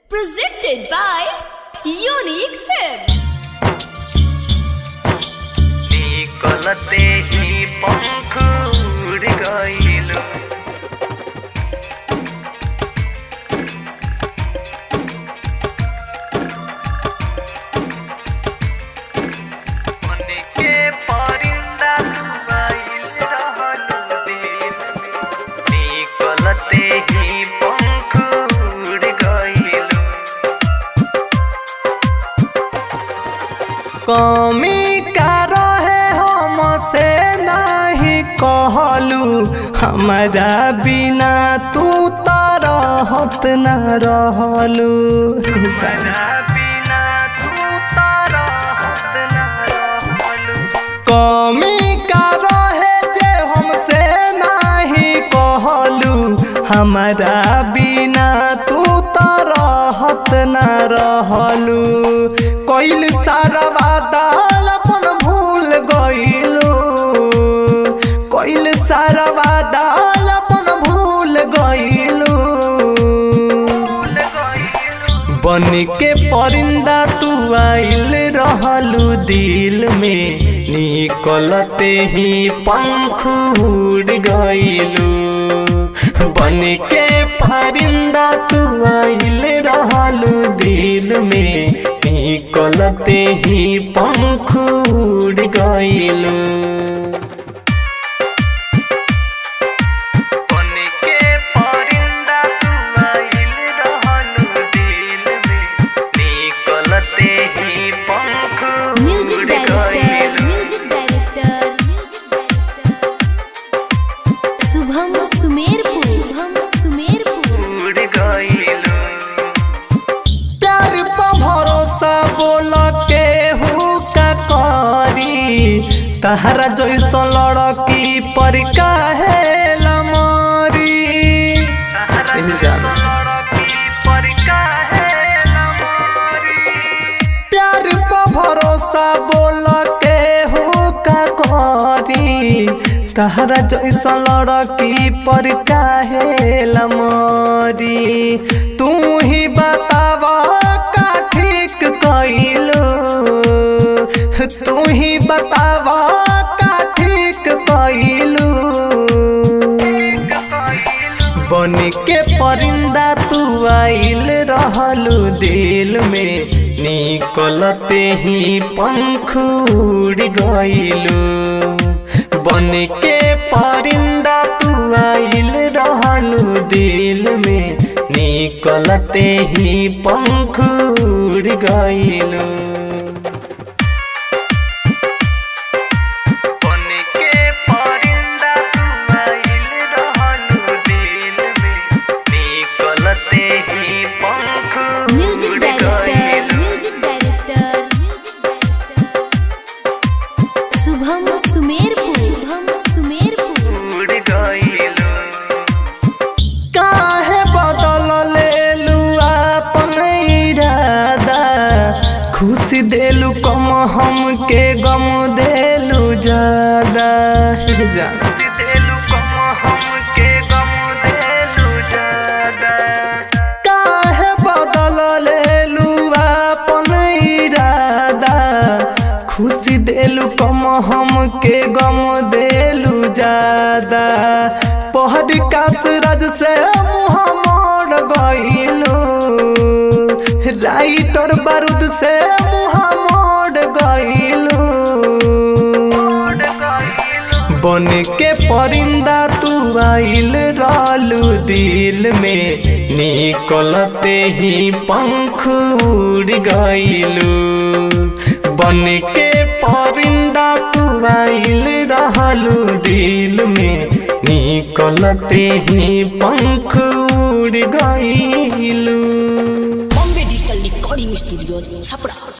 Presented by Unique Films. निकलते ही पंख उड़ गईल मन के परिंदा तू आइल रहलू दिल में। निकलते ही पंख उड़ गईल कमी का रहे हम से नहीं कहलू हमारा बिना तू तो रहत न रहलू बिना तू तो रहत न रहलू कमी का रहे जे हमसे नहीं कहलू हमारा बिना तू तो रहत न रहलू कइल सारा वादा अपन भूल गइलू कइल सारा वादा अपन भूल गइलू बन के परिंदा तू आइल रहलू दिल में निकलते ही पंख उड़ गइलू बन के परिंदा तू आइल रहलू दिल में निकलते ही पंख उड़ गइलू बन के परिंदा तू आइल रहलू दिल में निकलते ही पंख Music उड़ director, गइलू music director, music director. Shubham Sumerpur Shubham Sumerpur उड़ गइलू प्यार पर भरोसा बोल के हूँ का करी तहरा जैसा लड़की पर काहे लमरी प्यार पर भरोसा बोल के हूँ का करी तहरा जैसा लड़की पर काहे लमरी तू ही बतावा का ठीक कइलू तू ही बतावा का ठीक कइलू बन के परिंदा तू आइल रहलू दिल में निकलते ही पंख उड़ गइलू बन के परिंदा तू आइल रहलू दिल में निकलते ही पंख उड़ गइलू बन के परिंदा तू आइल रहलू दिल में निकलते ही पंख म्यूजिक उड़ डायरेक्टर गइलू। Music director music director Shubham Sumerpur Shubham Sumerpur उड़ गइलू काहे बदल लेलू अपन इरादा खुशी देलू कम हमके गम देलू ज्यादा खुशी देलू कम हमके गम देलू ज्यादा काहे बदल लेलू अपन इरादा खुशी देलू कम हमके गम देलू ज्यादा पहर कास राज से मुँह मोड़ गइलू राइटर बारूद से मुँह मोड़ गइलू बन के परिंदा तू आइल रहलू दिल में निकलते ही पंख उड़ गइलू बन के परिंदा तू आइल रहलू दिल में निकलते ही पंख उड़ गइलू Bombay digital recording studio Chhapra